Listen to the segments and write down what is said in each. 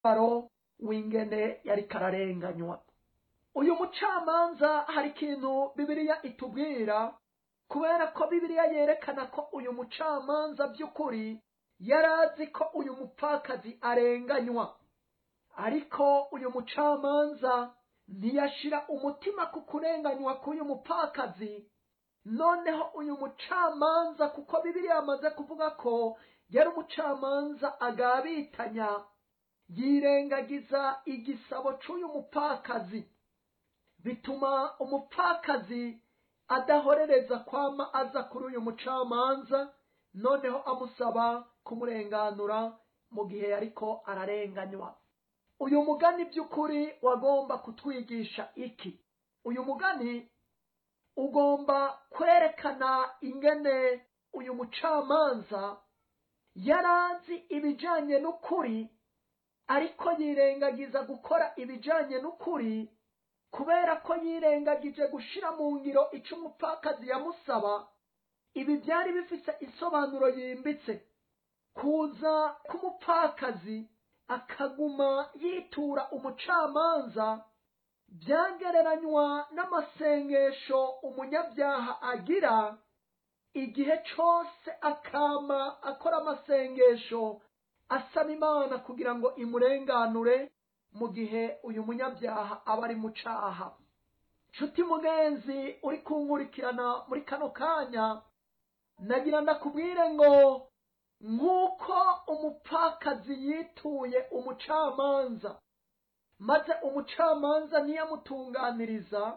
baro w'ingene yari kararenganywa uyu mucamanza hari ikintu bibiliya itubwira kubera ko bibiliya yerekana ko uyu mucamanza by'ukuri yari azi ko uyu mupfakazi arenganywa ariko uyu mucamanza ntiyashira umutima ku kurenganywa k'uyu mupfakazi noneho uyu mucamanza kuko bibiliya yamaze kuvuga ko yari umucamanza agabitanya yirengagiza igisabo cy'uyu mupfakazi bituma umupfakazi adahorereza kwama aza kuri uyu mucamanza noneho amusaba kumurenganura mu gihe yariko ararenganywa uyu mugani by'ukuri wagomba kutwigisha iki uyu mugani ugomba kwerekana ingene uyu mucamanza yarazi ibijanye n'ukuri ariko yirengagiza gukora ibijanye n'ukuri kubera ko yirengagije gushira mu ngiro ico umupfakazi yamusaba ibi byari bifise isobanuro yimbitse kuza k'umupfakazi akaguma yitura umucamanza byagereranywa n'amasengesho umunyabyaha agira igihe cyose akama akora amasengesho asaba imana kugira ngo imurenganure mu gihe uyu munyabyaha aba ari mu caha nshuti mugenzi uri kunkurikirana muri kano kanya nagira ndakubwire ngo nk'uko umupfakazi yituye umucamanza maze umucamanza ntiyamutunganiriza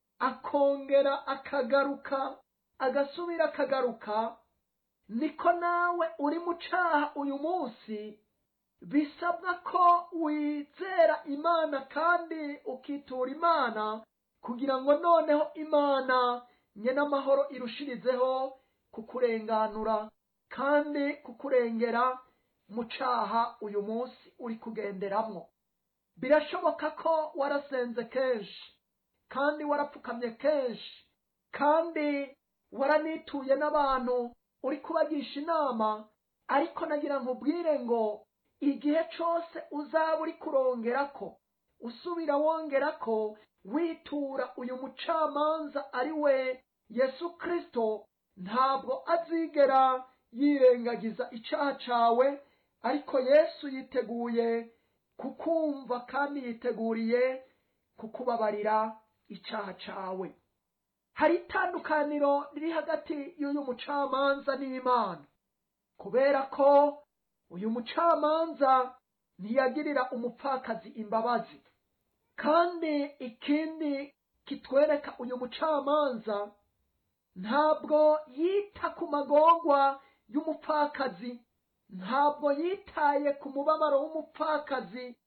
akongera akagaruka agasubira akagaruka niko nawe uri mu caha uyu munsi bisabwa ko wizera imana kandi ukitura imana kugira ngo noneho imana nyene amahoro irushirizeho kukurenganura kandi kukurengera mu caha uyu munsi uri kugenderamwo birashoboka ko warasenze kenshi kandi warapfukamye kenshi kandi waranituye n'abantu uri kubagisha inama ariko nagira nkubwire ngo igihe cyose uzaba uri kurongerako usubira wongerako witura uyu mucamanza ari we yesu kristo ntabwo azigera yirengagiza icyaha cawe ariko yesu yiteguye kukumva kandi yiteguriye kukubabarira icyaha cawe hari itandukaniro riri hagati y'uyu mucamanza n'imana kubera ko uyu mucamanza ntiyagirira umupfakazi imbabazi kandi ikindi kitwereka uyu mucamanza ntabwo yita ku magorwa y'umupfakazi ntabwo yitaye ku mubabaro w'umupfakazi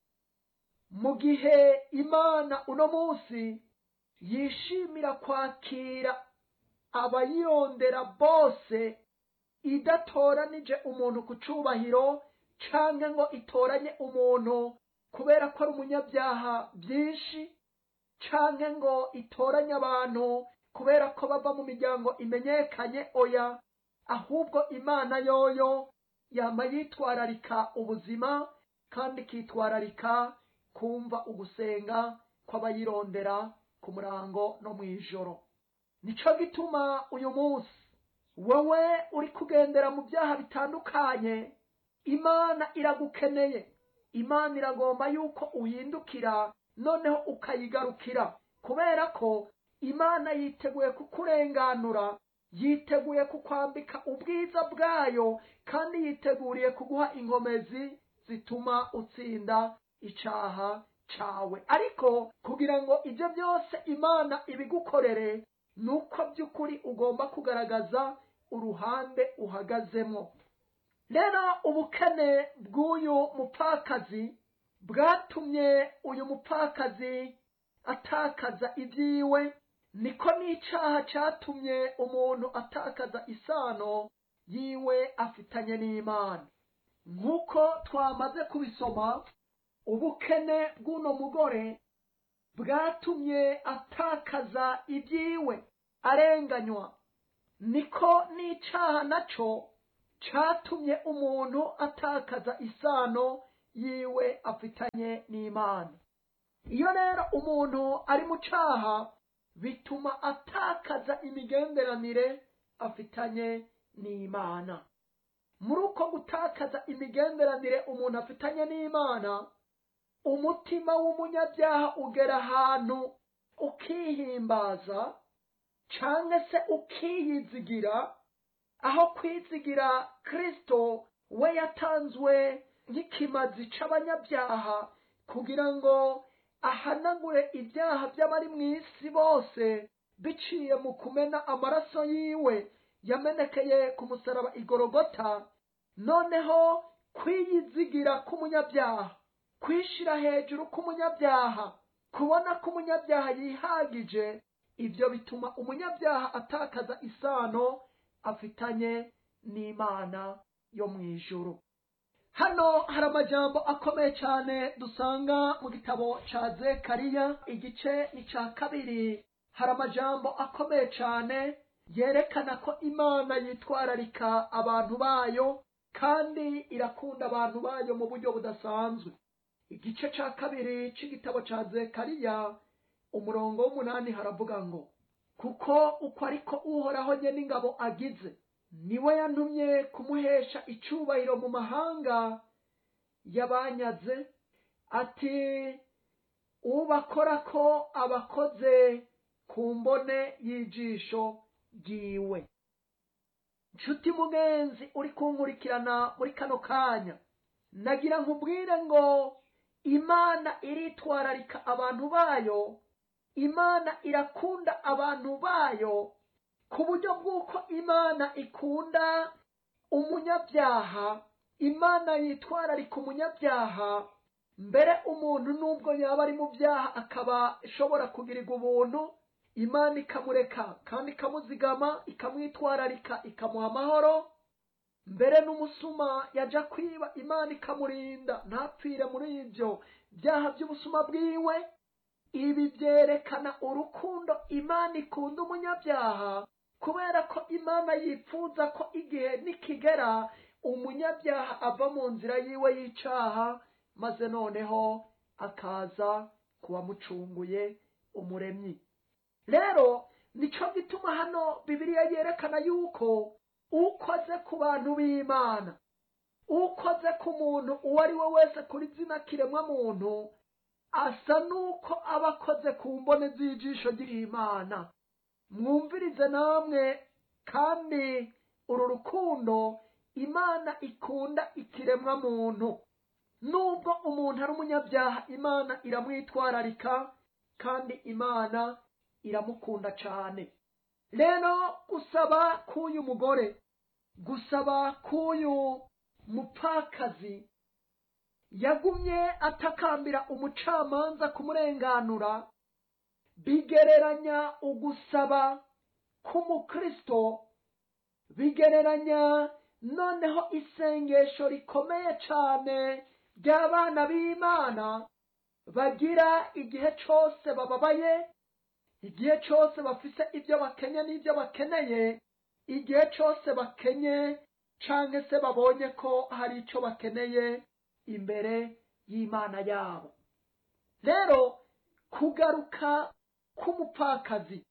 mu gihe imana uno munsi yishimira kwakira abayirondera bose idatoranije umuntu ku cubahiro canke ngo itoranye umuntu kubera ko ari umunyabyaha byinshi canke ngo itoranye abantu kubera ko bava mu miryango imenyekanye oya ahubwo imana yoyo yama yitwararika ubuzima kandi ikitwararika kumva ugusenga kw'abayirondera ku murango no mu ijoro nico gituma uyu munsi wowe uri kugendera mu byaha bitandukanye imana iragukeneye imana iragomba yuko uhindukira noneho ukayigarukira kubera ko imana yiteguye kukurenganura yiteguye kukwambika ubwiza bwayo kandi yiteguriye kuguha inkomezi zituma utsinda icaha cawe ariko kugira ngo ibyo byose imana ibigukorere nuko by'ukuri ugomba kugaragaza uruhande uhagazemo rero ubukene bw'uyu mupfakazi bwatumye uyu mupfakazi atakaza ibyiwe niko n'icaha catumye umuntu atakaza isano yiwe afitanye n'imana nk'uko twamaze kubisoma ubukene bw'uno mugore bwatumye atakaza ibyiwe arenganywa niko n'icaha naco catumye umuntu atakaza isano yiwe afitanye n'imana iyo rero umuntu ari mu caha bituma atakaza imigenderanire afitanye n'imana muri uko gutakaza imigenderanire umuntu afitanye n'imana umutima w'umunyabyaha ugera ahantu ukihimbaza cyangwa se ukiyizigira aho kwizigira kirisito we yatanzwe nk'ikimazi c'abanyabyaha kugira ngo ahanagure ibyaha by'abari mu isi bose biciye mu kumena amaraso yiwe yamenekeye ku musaraba igorogota noneho kwiyizigira k'umunyabyaha kwishira hejuru k'umunyabyaha kubona ko umunyabyaha yihagije ibyo bituma umunyabyaha atakaza isano afitanye n'imana yo mu ijuru hano hari amajambo akomeye cyane dusanga mu gitabo ca zekariya igice ni ca kabiri hari amajambo akomeye cyane yerekana ko imana yitwararika abantu bayo kandi irakunda abantu bayo mu buryo budasanzwe igice ca kabiri c'igitabo ca zekariya umurongo w'umunani haravuga ngo kuko uko ariko uhoraho nye n'ingabo agize niwe yantumye kumuhesha icubahiro mu mahanga yabanyaze ati ubakora ko abakoze ku mbone y'ijisho ryiwe nshuti mugenzi uri kunkurikirana muri kano kanya nagira nkubwire ngo imana iritwararika abantu bayo imana irakunda abantu bayo ku buryo bw'uko imana ikunda umunyabyaha imana yitwararika umunyabyaha mbere umuntu nubwo yaba ari mu byaha akaba ashobora kugirirwa ubuntu imana ikamureka kandi ikamuzigama ikamwitwararika ikamuha amahoro mbere n'umusuma yajya kwiba imana ikamurinda ntapfire muri ibyo byaha by'ubusuma bwiwe ibi byerekana urukundo imana ikunda umunyabyaha kubera ko imana yifuza ko igihe nikigera umunyabyaha ava mu nzira yiwe y'icaha maze noneho akaza kuwamucunguye umuremyi rero nico gituma hano bibiliya yerekana yuko ukoze ku bantu b'imana ukoze ku muntu uwo ari we wese kuri zina kiremwa muntu asa n'uko aba akoze ku mbone z'ijisho ry'imana mwumvirize namwe kandi uru rukundo imana ikunda ikiremwa muntu nubwo umuntu ari umunyabyaha imana iramwitwararika kandi imana iramukunda cyane rero gusaba k'uyu mugore gusaba k'uyu mupfakazi yagumye atakambira umucamanza kumurenganura bigereranya ugusaba k'umukristo bigereranya noneho isengesho rikomeye cyane ry'abana b'imana bagira igihe cyose bababaye igihe cyose bafise ibyo bakenye n'ibyo bakeneye igihe cyose bakenye cyangwa se babonye ko hari icyo bakeneye imbere y'imana yabo rero kugaruka k'umupfakazi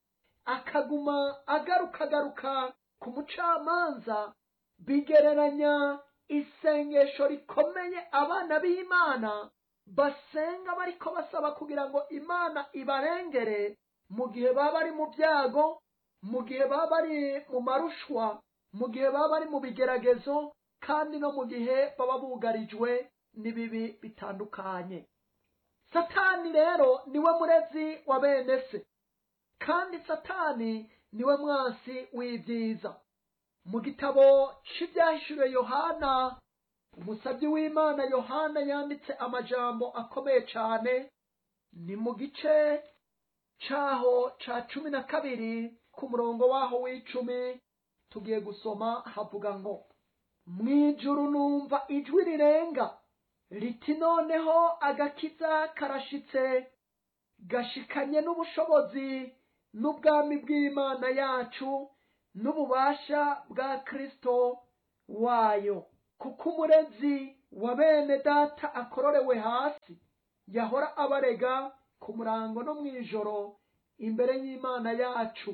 akaguma agaruka agaruka ku mucamanza bigereranya isengesho rikomeye abana b'imana basenga bariko basaba kugira ngo imana ibarengere mu gihe baba bari mu byago mu gihe baba bari mu marushwa mu gihe baba bari mu bigeragezo kandi no mu gihe baba bugarijwe n'ibibi bitandukanye satani rero niwe murezi wa bene se kandi satani niwe mwansi w'ibyiza mu gitabo cy'ibyahishuriwe yohana umusabyi w'imana yohana yanditse amajambo akomeye cyane ni mu gice cyaho cya cumi na kabiri ku murongo waho w'icumi tugiye gusoma havuga ngo mu ijuru numva ijwi rirenga riti noneho agakiza karashitse gashikanye n'ubushobozi n'ubwami bw'imana yacu n'ububasha bwa kristo wayo kuko umurezi wa bene data akororewe hasi yahora abarega ku murango no mu ijoro imbere y'imana yacu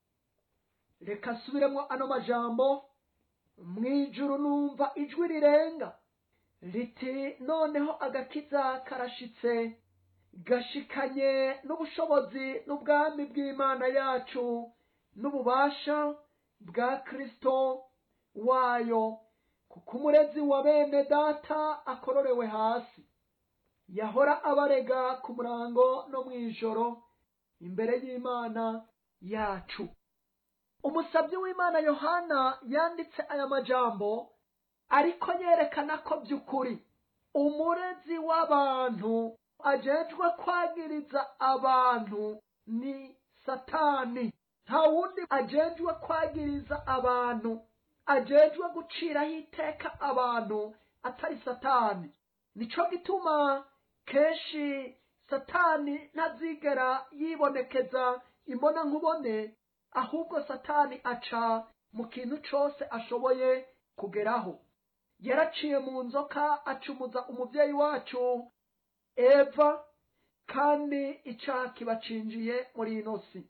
reka asubiremo ano majambo mu ijuru numva ijwi rirenga riti noneho agakiza karashitse gashikanye n'ubushobozi n'ubwami bw'imana yacu n'ububasha bwa kristo wayo kuko umurezi wa bene data akororewe hasi yahora abarega ku murango no mu ijoro imbere y'imana yacu umusabyi w'imana yohana yanditse aya majambo ariko yerekana ko by'ukuri umurezi w'abantu ajejwe kwagiriza abantu ni satani nta wundi ajejwe kwagiriza abantu ajejwe guciraho iteka abantu atari satani nico gituma kenshi satani ntazigera yibonekeza imbona nkubone ahubwo satani aca mu kintu cose ashoboye kugeraho yaraciye mu nzoka acumuza umuvyeyi wacu eva kandi icaha kibacinjiye muri ino si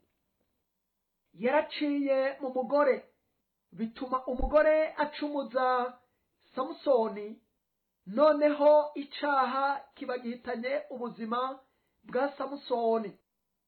yaraciye mu mugore bituma umugore acumuza samusoni noneho icaha kiba gihitanye ubuzima bwa samusoni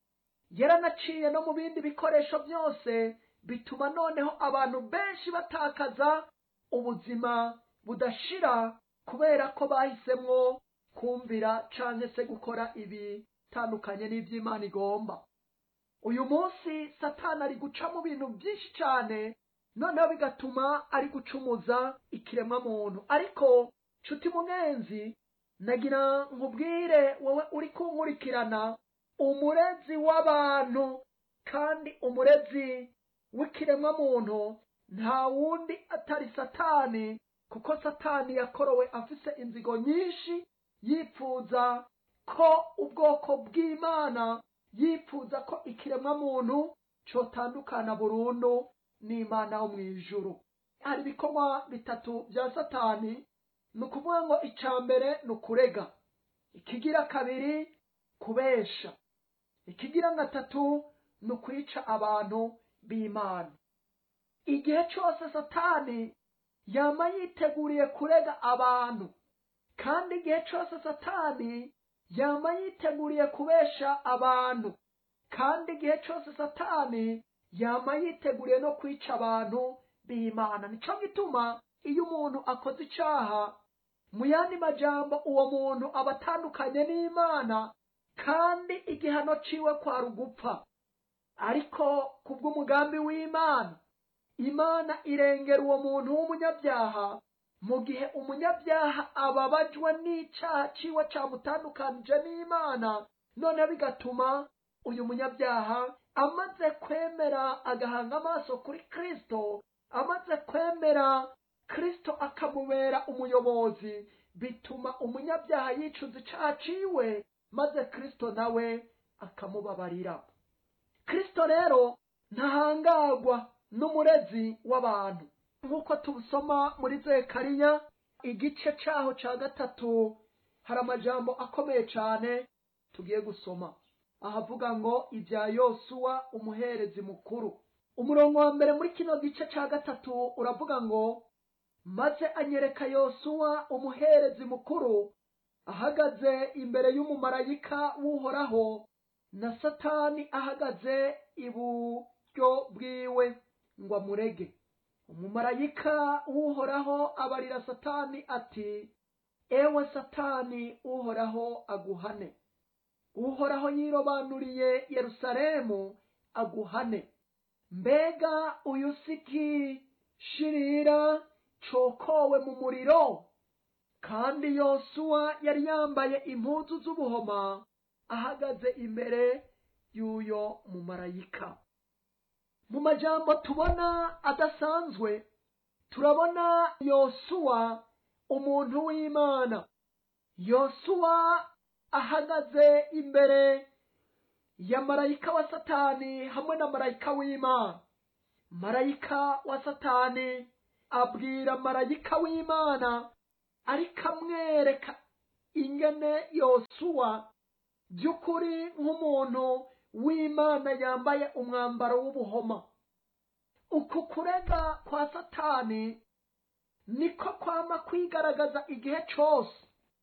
yaranaciye no mu bindi bikoresho byose bituma noneho abantu benshi batakaza ubuzima budashira kubera ko bahisemwo kumvira canke se gukora ibitandukanye n'ivy'imana igomba uyu munsi satani ari guca mu bintu byinshi cane noneho bigatuma ari gucumuza ikiremwa muntu ariko nshuti munenzi nagira nkubwire wowe uri kunkurikirana umurezi w'abantu kandi umurezi w'ikiremwa muntu nta wundi atari satani kuko satani yakorowe afise inzigo nyinshi yipfuza ko ubwoko bw'imana yipfuza ko ikiremwa muntu cotandukana burundu n'imana wo mu ijuru hari ibikorwa bitatu bya satani ni ukuvuga ngo icya mbere ni ukurega ikigira kabiri kubesha ikigira gatatu ni ukwica abantu b'imana igihe cyose satani yama yiteguriye kurega abantu kandi igihe cyose satani yama yiteguriye kubesha abantu kandi igihe cyose satani yama yiteguriye no kwica abantu b'imana nico gituma iyo umuntu akoze icaha mu yandi majambo uwo muntu aba atandukanye n'imana kandi igihano ciwe kwari ugupfa ariko kubw'umugambi w'imana imana irengera uwo muntu w'umunyabyaha mu gihe umunyabyaha ababajwe n'icaha ciwe camutandukanije n'imana noneho bigatuma uyu munyabyaha amaze kwemera agahanga amaso kuri kristo amaze kwemera kristo akamubera umuyobozi bituma umunyabyaha yicuza icaha ciwe maze kristo nawe akamubabarira kristo rero ntahangagwa n'umurezi w'abantu nk'uko tubusoma muri zekariya igice caho ca gatatu hari amajambo akomeye cane tugiye gusoma ahavuga ngo ibya yosuwa umuherezi mukuru umurongo wa mbere muri kino gice ca gatatu uravuga ngo maze anyereka yosuwa umuherezi mukuru ahagaze imbere y'umumarayika w'uhoraho na satani ahagaze iburyo bwiwe ngo amurege umumarayika w'uhoraho abarira satani ati ewe satani uhoraho aguhane uhoraho yirobanuriye yerusalemu aguhane mbega uyu siki shirira cokowe mu muriro kandi yosuwa yari yambaye impuzu z'ubuhoma ahagaze imbere y'uyo mumarayika mu majambo tubona adasanzwe turabona yosuwa umuntu w'imana yosuwa ahagaze imbere ya marayika wa satani hamwe na marayika w'imana marayika wa satani abwira marayika w'imana ariko amwereka ingene yosuwa by'ukuri nk'umuntu w'imana yambaye umwambaro w'ubuhoma uku kurega kwa satani niko kwama kwigaragaza igihe cyose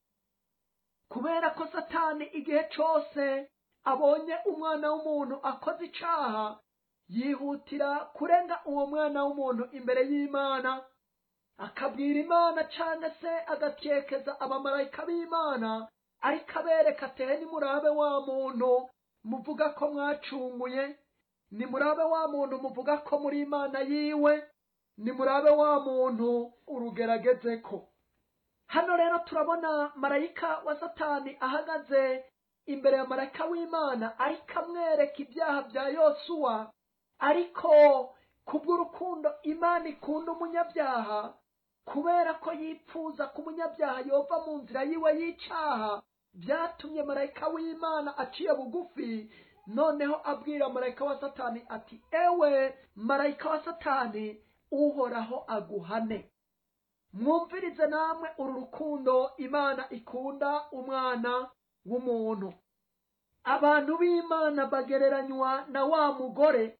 kubera ko satani igihe cyose abonye umwana w'umuntu akoze icaha yihutira kurenga uwo mwana w'umuntu imbere y'imana akabwira imana cyangwa se agakekeza abamarayika b'imana ariko abereka atere nimurabe wa muntu muvuga ko mwacunguye nimurabe wa muntu muvuga ko muri imana yiwe nimurabe wa muntu urugerageze ko hano rero turabona marayika wa satani ahagaze imbere ya marayika w'imana ariko amwereka ibyaha bya yosuwa ariko kubw'urukundo imana ikunda umunyabyaha kubera ko yipfuza ko umunyabyaha yova mu nzira yiwe y'icyaha byatumye marayika w'imana aciye bugufi noneho abwira marayika wa satani ati ewe marayika wa satani uhoraho aguhane mwumvirize namwe uru rukundo imana ikunda umwana w'umuntu abantu b'imana bagereranywa na wa mugore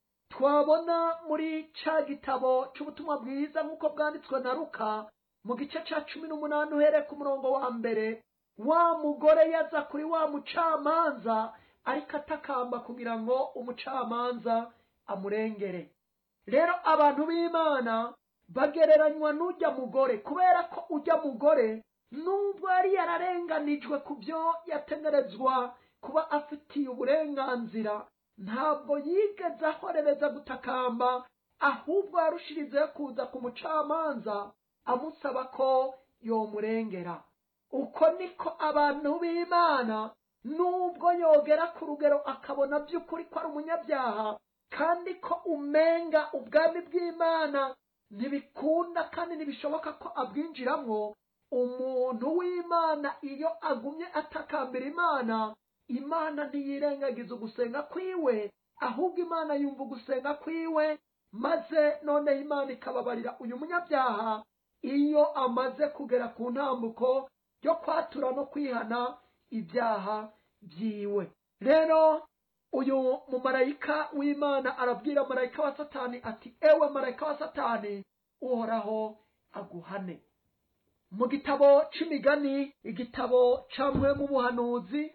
twabona muri ca gitabo c'ubutumwa bwiza nk'uko bwanditswe na ruka mu gice ca cumi n'umunani uhereye ku murongo wa mbere wa mugore yaza kuri wa mucamanza ariko atakamba kugira ngo umucamanza amurengere rero abantu b'imana bagereranywa n'ujya mugore kubera ko ujya mugore nubwo yari yararenganijwe ku byo yategerezwa kuba afitiye uburenganzira ntabwo yigeze ahorereza gutakamba ahubwo yarushirizeho kuza ku mucamanza amusaba ko yomurengera uko niko abantu b'imana nubwo yogera ku rugero akabona by'ukuri ko ari umunyabyaha kandi ko umenga ubwami bw'imana ntibikunda kandi ntibishoboka ko abwinjiramo umuntu w'imana iyo agumye atakambira imana imana ntiyirengagiza ugusenga kwiwe ahubwo imana yumva ugusenga kwiwe maze noneho imana ikababarira uyu munyabyaha iyo amaze kugera ku ntambuko yo kwatura no kwihana ibyaha byiwe rero uyu mumarayika w'imana arabwira marayika wa satani ati ewe marayika wa satani uhoraho aguhane mu gitabo c'imigani igitabo camwe mu buhanuzi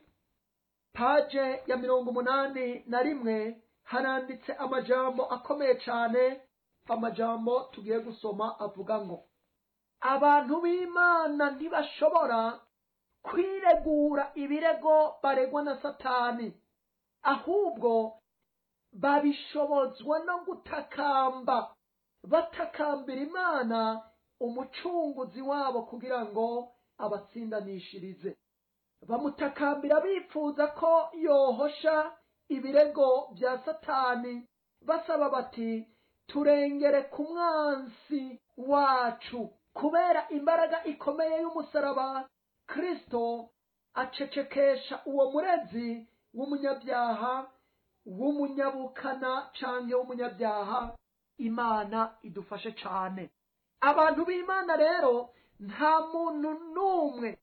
paje ya mirongo umunani na rimwe haranditse amajambo akomeye cane amajambo tugiye gusoma avuga ngo abantu b'imana ntibashobora kwiregura ibirego baregwa na satani ahubwo babishobozwa no gutakamba batakambira imana umucunguzi wabo kugira ngo abatsindanishirize bamutakambira bifuza ko yohosha ibirego bya satani basaba bati turengere ku mwansi wacu kubera imbaraga ikomeye y'umusaraba kristo acecekesha uwo murezi w'umunyabyaha w'umunyabukana canke w'umunyabyaha imana idufashe cane abantu b'imana rero nta muntu n'umwe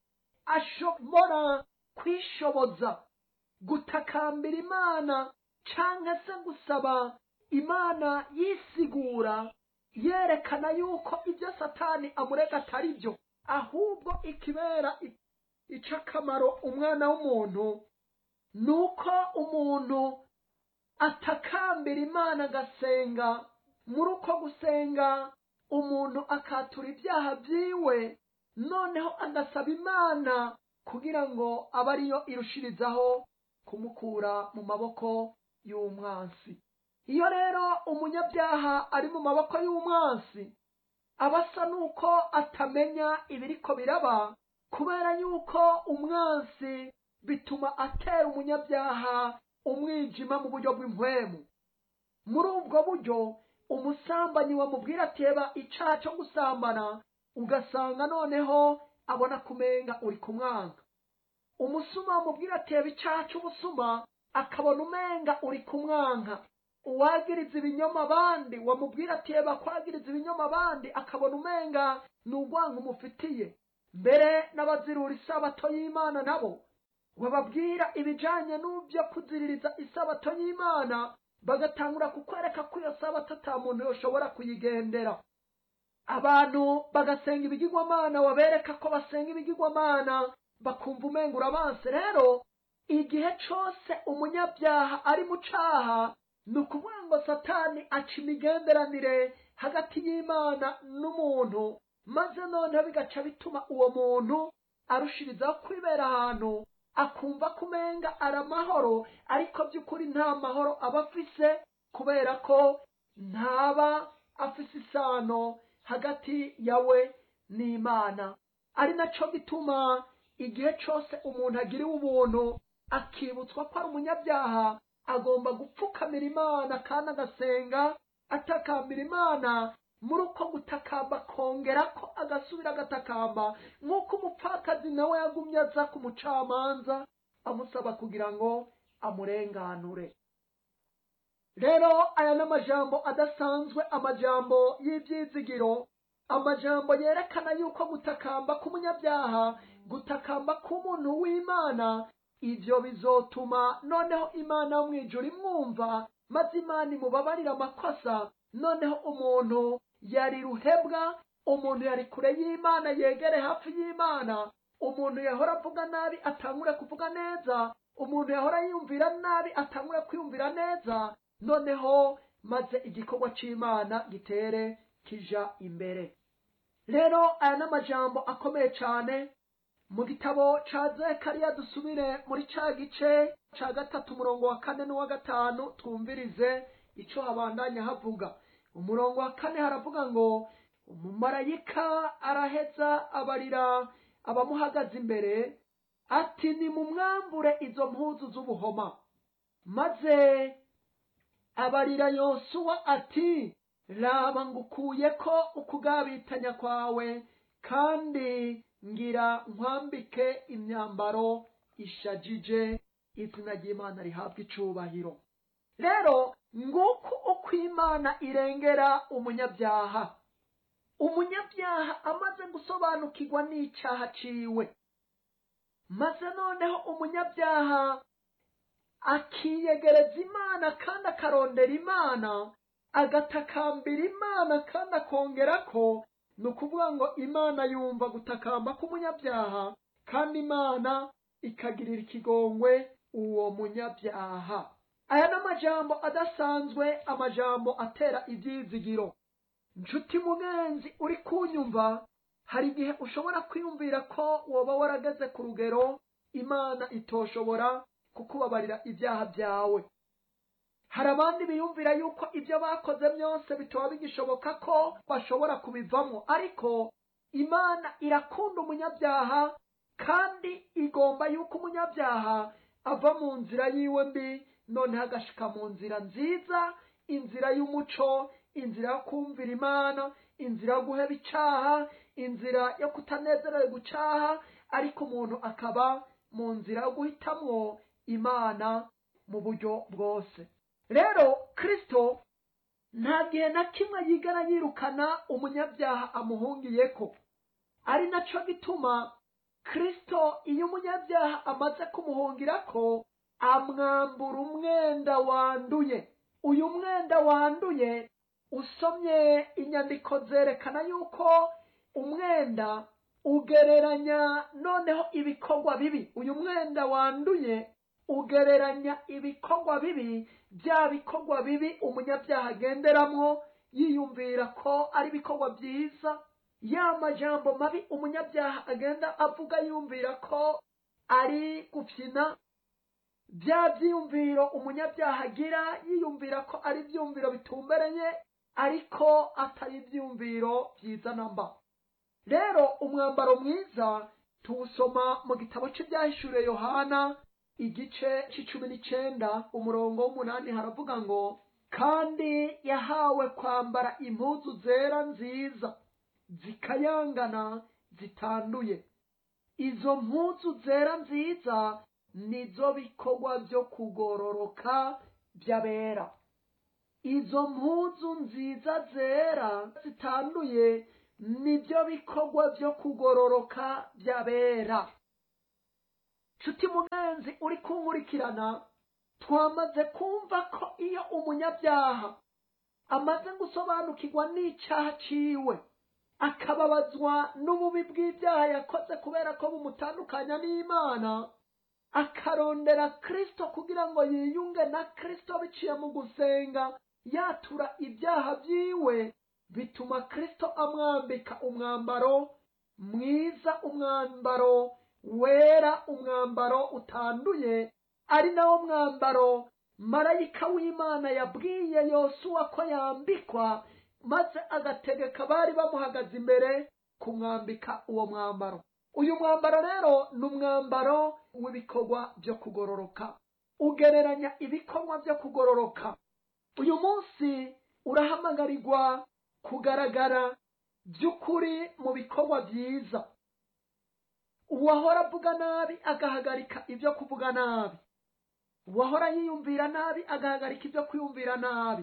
ashobora kwishoboza gutakambira imana canke se gusaba imana yisigura yerekana yuko ibyo satani amurega atari byo ahubwo ikibera ic'akamaro umwana w'umuntu ni uko umuntu atakambira imana agasenga muri uko gusenga umuntu akatura ibyaha byiwe noneho agasaba imana kugira ngo abe ariyo irushirizaho kumukura mu maboko y'umwansi iyo rero umunyabyaha ari mu maboko y'umwansi aba asa n'uko atamenya ibiriko biraba kubera yuko umwansi bituma atera umunyabyaha umwijima mu buryo bw'impwemu muri ubwo buryo umusambanyi wamubwira ati reba icaha cyo gusambana ugasanga noneho abona kumenga uri kumwanga umusuma wamubwira ati reba icaha cy'ubusuma akabona umenga uri kumwanka uwagiriza ibinyoma abandi wamubwira ati reba kwagiriza ibinyoma abandi akabona umenga ni urwango umufitiye mbere n'abazirura isabato y'imana nabo bababwira ibijanye n'ibyo kuziririza isabato y'imana bagatangura kukwereka ko iyo sabato ata muntu yoshobora kuyigendera abantu bagasenga ibigirwamana wabereka ko basenga ibigirwamana bakumva umenga urabanse rero igihe cose umunyabyaha ari mu caha ni ukuvuga ngo satani aca imigenderanire hagati y'imana n'umuntu maze noneho bigaca bituma uwo muntu arushirizaho kwibera ahantu akumva ko umenga ari amahoro ariko by'ukuri nta mahoro aba afise kubera ko ntaba afise isano hagati yawe n'imana ari naco gituma igihe cose umuntu agiriwe ubuntu akibutswa ko ari umunyabyaha agomba gupfukamira imana kandi agasenga atakambira imana muri uko gutakamba akongera ko agasubira agatakamba nk'uko umupfakazi nawe yagumye aza ku mucamanza amusaba kugira ngo amurenganure rero aya ni amajambo adasanzwe amajambo y'ibyizigiro amajambo yerekana yuko gutakamba k'umunyabyaha gutakamba k'umuntu w'imana ibyo bizotuma noneho imana yo mu ijuru imwumva maze imana imubabarira amakosa noneho umuntu yari ruhebwa umuntu yari kure y'imana yegere hafi y'imana umuntu yahora avuga nabi atangure kuvuga neza umuntu yahora yiyumvira nabi atangure kwiyumvira neza noneho maze igikorwa c'imana gitere kija imbere rero aya ni amajambo akomeye cyane mu gitabo ca zekariya dusubire muri ca gice ca gatatu umurongo wa kane n'uwa gatanu twumvirize ico habandanya havuga umurongo wa kane haravuga ngo umumarayika araheza abarira abamuhagaze imbere ati nimumwambure izo mpuzu z'ubuhoma maze abarira yosuwa ati raba ngukuye ko ukugabitanya kwawe kandi ngira nkwambike imyambaro ishajije izina ry'imana rihabwa icubahiro rero nguko uko imana irengera umunyabyaha umunyabyaha amaze gusobanukirwa n'icyaha ciwe maze noneho umunyabyaha akiyegereza imana kandi akarondera imana agatakambira imana kandi akongera ko ni ukuvuga ngo imana yumva gutakamba k'umunyabyaha kandi imana ikagirira ikigongwe uwo munyabyaha aya ni amajambo adasanzwe amajambo atera ibyizigiro nshuti mugenzi uri kunyumva hari igihe ushobora kwiyumvira ko woba warageze ku rugero imana itoshobora kukubabarira ibyaha byawe hari abandi biyumvira yuko ibyo bakoze byose bitaba bigishoboka ko bashobora kubivamo ariko imana irakunda umunyabyaha kandi igomba yuko umunyabyaha ava mu nzira yiwe mbi noneho agashika mu nzira nziza inzira y'umuco inzira yo kumvira imana inzira yo guheba icaha inzira yo kutanezererwa gucaha ariko umuntu akaba mu nzira yo guhitamwo imana mu buryo bwose rero kristo nta gihe na kimwe yigera yirukana umunyabyaha amuhungiyeko ari naco gituma kristo iyo umunyabyaha amaze kumuhungirako amwambura umwenda wanduye uyu mwenda wanduye usomye inyandiko zerekana yuko umwenda ugereranya noneho ibikorwa bibi uyu mwenda wanduye ugereranya ibikorwa bibi bya bikorwa bibi umunyabyaha agenderamwo yiyumvira ko ari ibikorwa byiza ya majambo mabi umunyabyaha agenda avuga yumvira ko ari gufyina bya byiyumviro umunyabyaha agira yiyumvira ko ari ibyumviro bitumbereye ariko atari ibyumviro byiza namba rero umwambaro mwiza tuwusoma mu gitabo cy'ibyahishuriye yohana igice c'icumi n'icenda umurongo w'umunani haravuga ngo kandi yahawe kwambara impuzu zera nziza zikayangana zitanduye izo mpuzu zera nziza nizo bikorwa byo kugororoka by'abera izo mpuzu nziza zera zitanduye nibyo bikorwa byo kugororoka by'abera nshuti mugenzi uri kunkurikirana twamaze kumva ko iyo umunyabyaha amaze gusobanukirwa n'icyaha ciwe akababazwa n'ububi bw'ibyaha yakoze kubera ko bumutandukanya n'imana akarondera kristo kugira ngo yiyunge na kristo biciye mu gusenga yatura ibyaha byiwe bituma kristo amwambika umwambaro mwiza umwambaro wera umwambaro utanduye ari nawo mwambaro marayika w'imana yabwiye yosuwa ko yambikwa maze agategeka bari bamuhagaze imbere kumwambika uwo mwambaro uyu mwambaro rero ni umwambaro w'ibikorwa byo kugororoka ugereranya ibikorwa byo kugororoka uyu munsi urahamagarirwa kugaragara by'ukuri mu bikorwa byiza uwahora avuga nabi agahagarika ibyo kuvuga nabi uwahora yiyumvira nabi agahagarika ibyo kwiyumvira nabi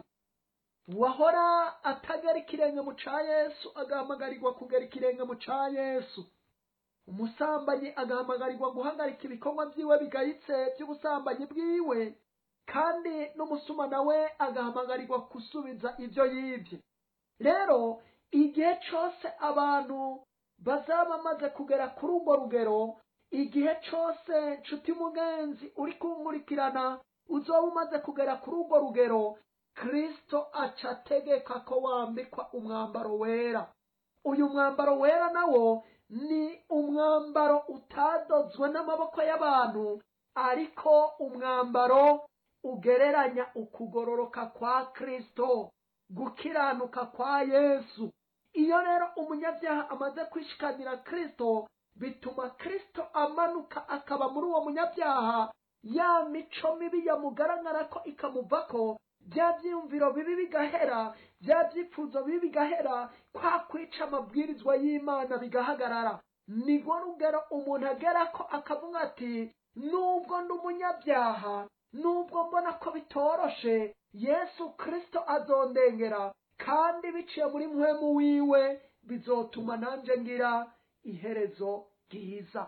uwahora atagera ikirenge mu ca yesu agahamagarirwa kugera ikirenge mu ca yesu umusambanyi agahamagarirwa guhagarika ibikorwa byiwe bigayitse by'ubusambanyi bwiwe kandi n'umusuma nawe agahamagarirwa gusubiza ibyo yibye rero igihe cyose abantu bazaba bamaze kugera kuri urwo rugero igihe cyose nshuti mugenzi uri kunkurikirana uzoba umaze kugera kuri urwo rugero kristo aca ategeka ko wambikwa umwambaro wera uyu mwambaro wera nawo ni umwambaro utadozwe n'amaboko y'abantu ariko umwambaro ugereranya ukugororoka kwa kristo gukiranuka kwa yesu iyo rero umunyabyaha amaze kwishikanira kristo bituma kristo amanuka akaba muri uwo munyabyaha ya mico mibi yamugaragara ko ikamuvako bya byiyumviro bibi bigahera bya byifuzo bibi bigahera kwa kwica amabwirizwa y'imana bigahagarara nirwo rugero umuntu agera ko akavuga ati nubwo ndi umunyabyaha nubwo mbona ko bitoroshe yesu kristo azondengera kandi biciye muri muhemu wiwe bizotuma nanjye ngira iherezo ryiza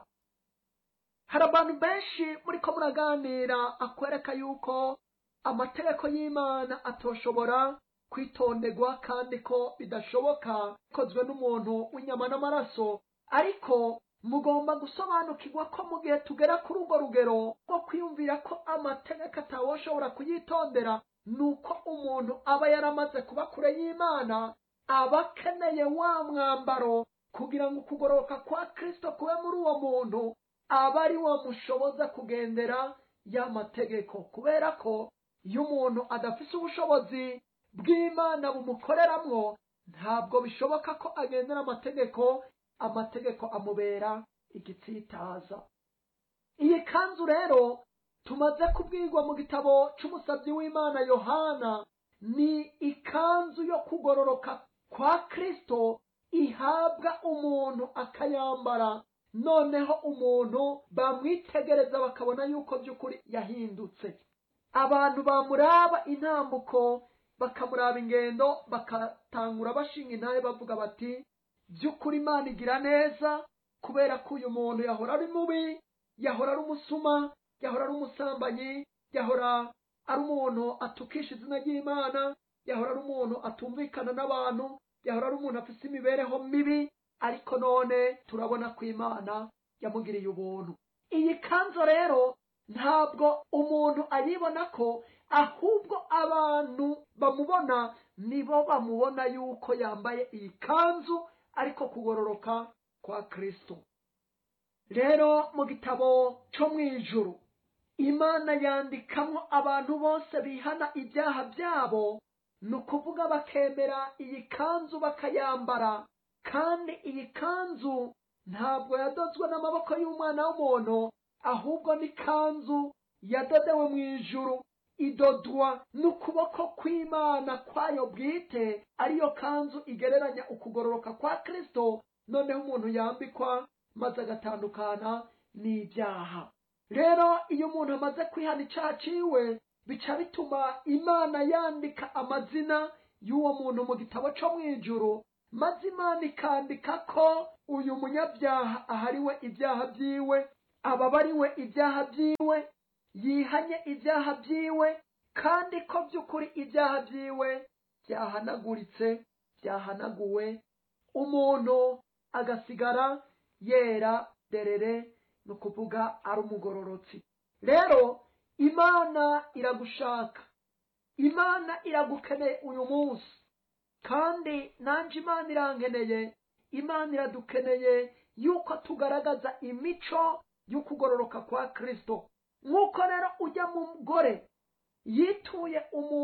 hari abantu benshi muri ko muraganira akwereka yuko amategeko y'imana atoshobora kwitonderwa kandi ko bidashoboka bikozwe n'umuntu w'inyama n'amaraso ariko mugomba gusobanukirwa ko mu gihe tugera kuri urwo rugero rwo kwiyumvira ko amategeko atawoshobora kuyitondera ni uko umuntu aba yaramaze kuba kure y'imana aba akeneye wa mwambaro kugira ngo ukugororoka kwa kristo kube muri uwo muntu aba ari wo mushoboza kugendera ya mategeko kubera ko iyo umuntu adafise ubushobozi bw'imana bumukoreramwo ntabwo bishoboka ko agendera amategeko amategeko amubera igitsitaza iyi kanzu rero tumaze kubwirwa mu gitabo c'umusabyi w'imana yohana ni ikanzu yo kugororoka kwa kristo ihabwa umuntu akayambara noneho umuntu bamwitegereza bakabona yuko by'ukuri yahindutse abantu bamuraba intambuko bakamuraba ingendo bakatangura bashinga intahe bavuga bati by'ukuri imana igira neza kubera ko uyu muntu yahora ari mubi yahora ari umusuma yahora ari umusambanyi yahora ari umuntu atukisha izina ry'imana yahora ari umuntu atumvikana n'abantu yahora ari umuntu afite imibereho mibi ariko none turabona ko imana yamugiriye ubuntu iyi kanzu rero ntabwo umuntu ayibona ko ahubwo abantu bamubona nibo bamubona yuko yambaye iyi kanzu ariko kugororoka kwa kristo rero mu gitabo cyo mu ijuru imana yandikamo abantu bose bihana ibyaha byabo ni ukuvuga bakemera iyi kanzu bakayambara kandi iyi kanzu ntabwo yadozwe n'amaboko y'umwana w'umuntu ahubwo ni kanzu yadodewe mu ijuru idodwa n'ukuboko kw'imana kwayo bwite ariyo kanzu igereranya ukugororoka kwa kristo noneho umuntu yambikwa maze agatandukana n'ibyaha rero iyo umuntu amaze kwihana icyaha ciwe bica bituma imana yandika amazina y'uwo muntu mu gitabo cyo mu ijuru maze imana ikandika ko uyu munyabyaha ahariwe ibyaha byiwe ababariwe ibyaha byiwe yihanye ibyaha byiwe kandi ko by'ukuri ibyaha byiwe byahanaguritse byahanaguwe umuntu agasigara yera derere ni ukuvuga ari umugororotsi rero imana iragushaka imana iragukeneye uyu munsi kandi nanjye imana irankeneye imana iradukeneye yuko tugaragaza imico y'ukugororoka kwa kirisito nk'uko rero ujya mu mugore yituye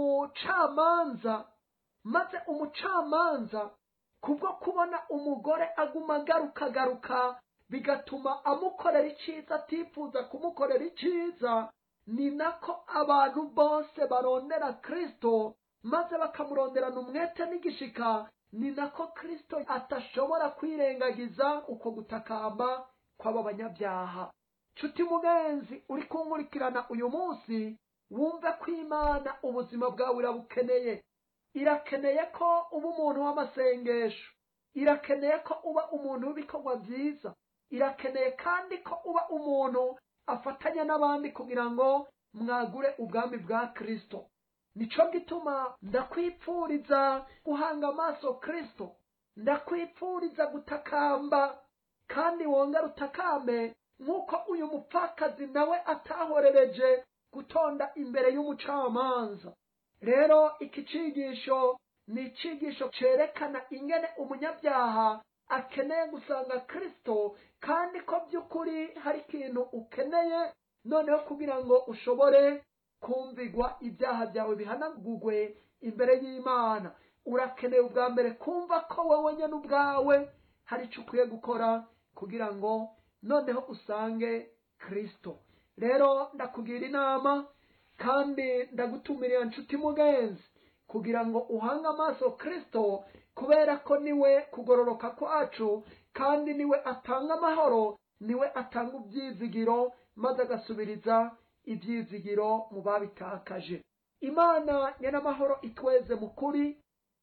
umucamanza maze umucamanza kubwo kubona umugore aguma agaruka agaruka bigatuma amukorera icyiza atifuza kumukorera icyiza ni nako abantu bose barondera kirisito maze bakamuronderana umwete n'igishika ni nako kirisito atashobora kwirengagiza uko gutakamba kw'aba banyabyaha nshuti mugenzi uri kunkurikirana uyu munsi wumve ko imana ubuzima bwawe irabukeneye irakeneye ko uba umuntu w'amasengesho irakeneye ko uba umuntu w'ibikorwa byiza irakeneye kandi ko uba umuntu afatanya n'abandi kugira ngo mwagure ubwami bwa kirisito nico gituma ndakwipfuriza guhanga amaso kirisito ndakwipfuriza gutakamba kandi wongere utakambe nk'uko uyu mupfakazi nawe atahorereje gutonda imbere y'umucamanza rero iki cigisho ni icigisho cerekana ingene umunyabyaha akeneye gusanga kirisito kandi ko by'ukuri hari ikintu ukeneye noneho kugira ngo ushobore kumvigwa ibyaha byawe bihanagurwe imbere y'imana urakeneye ubwa mbere kumva ko wowe nyine ubwawe hari icyo ukwiye gukora kugira ngo noneho usange kirisito rero ndakugira inama kandi ndagutumirira nshuti mugenzi kugira ngo uhange amaso kirisito kubera ko niwe kugororoka kwacu kandi niwe atanga amahoro niwe atanga ibyizigiro maze agasubiriza ibyizigiro mu babitakaje imana nyenamahoro itweze mu kuri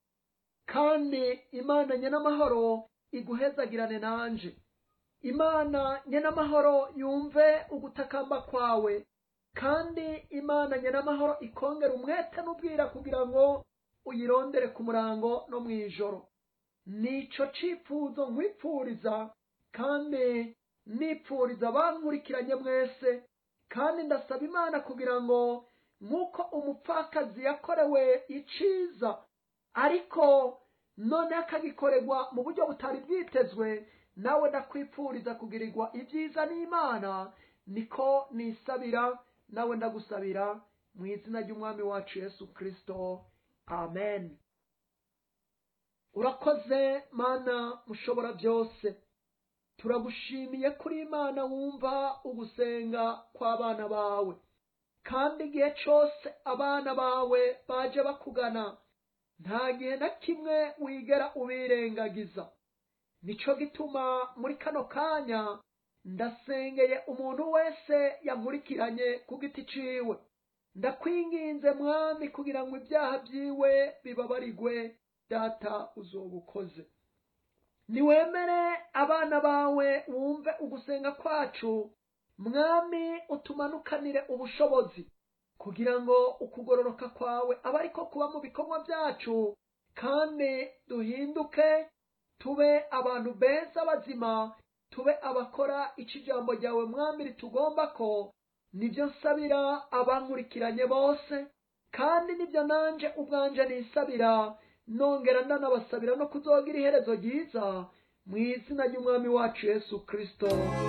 kandi imana nyenamahoro iguhezagirane nanje imana nyenamahoro yumve ugutakamba kwawe kandi imana nyenamahoro ikongera umwete n'ubwira kugira ngo uyirondere ku murango no mu ijoro nico cifuzo nkwipfuriza kandi nipfuriza abankurikiranye mwese kandi ndasaba imana kugira ngo nk'uko umupfakazi yakorewe iciza ariko none akagikorerwa mu buryo butari bwitezwe nawe ndakwipfuriza kugirirwa ibyiza n'imana niko nisabira nawe ndagusabira mu izina ry'umwami wacu yesu kirisito amen urakoze mana mushobora byose turagushimiye kuri imana wumva ugusenga kw'abana bawe kandi igihe cyose abana bawe baje bakugana nta gihe na kimwe wigera ubirengagiza nico gituma muri kano kanya ndasengeye umuntu wese yankurikiranye ku giti ciwe ndakwinginze mwami kugira ngo ibyaha byiwe bibabarigwe data uzoba ukoze niwemere abana bawe wumve ugusenga kwacu mwami utumanukanire ubushobozi kugira ngo ukugororoka kwawe abe ariko kuba mu bikorwa byacu kandi duhinduke tube abantu beza bazima tube abakora icyo ijambo ryawe mwami ritugomba ko nibyo nsabira abankurikiranye bose kandi nibyo nanje ubwanje nisabira nongera ndanabasabira no kuzogira iherezo ryiza mu izina ry'umwami wacu yesu kirisito